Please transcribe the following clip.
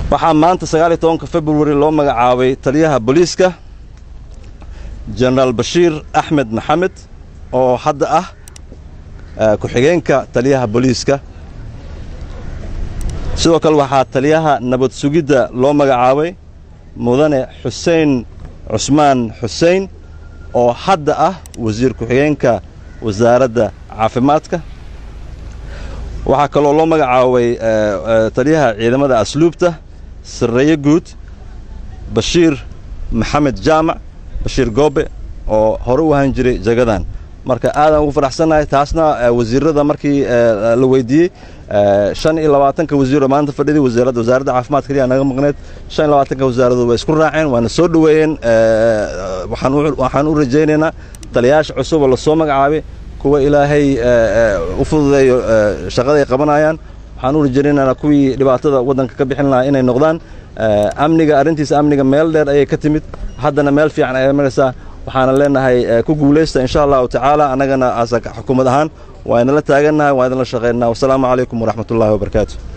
waxaa maanta sagaal iyo tobanka februari loo magacaabay taliyaha booliiska jenaraal bashiir axmed maxamed oo hadda ah ku-xigeenka taliyaha booliiska sidoo kale waxaa taliyaha nabad sugidda loo magacaabay mudane xuseen cusmaan xuseen oo hadda ah wasiir ku-xigeenka wasaaradda caafimaadka waxaa kaloo loo magacaabay taliyaha ciidamada asluubta sarreeye guud bashiir maxamed jaamac bashiir goobe oo hore u ahaan jiray jagadan marka aadaan ugu faraxsannahay taasna wasiirada markii la weydiiyey shan iyo labaatanka wasiiro maanta fadhiday wasaaradda wasaaradda caafimaadka kaliya naga maqneed shan iyo labaatanka wasaaradood way isku raaceen waana soo dhoweeyeen waxaan u rajaynaynaa taliyayaasha cusub oo lasoo magacaabay kuwa ilaahay u fududeeyo shaqaday qabanayaan waxaan u rajaynaynaa kuwii dhibaatada waddanka ka bixin lahaa inay noqdaan amniga arrintiisa amniga meel dheer ayay ka timid haddana meel fiican ayay maraysaa waxaana leenahay ku guulaysta insha allahu tacaala annagana xukuumad ahaan waa idinla taagannahay waa idinla shaqaynaha wasalaamu calaykum waraxmat ullahi wabarakaatu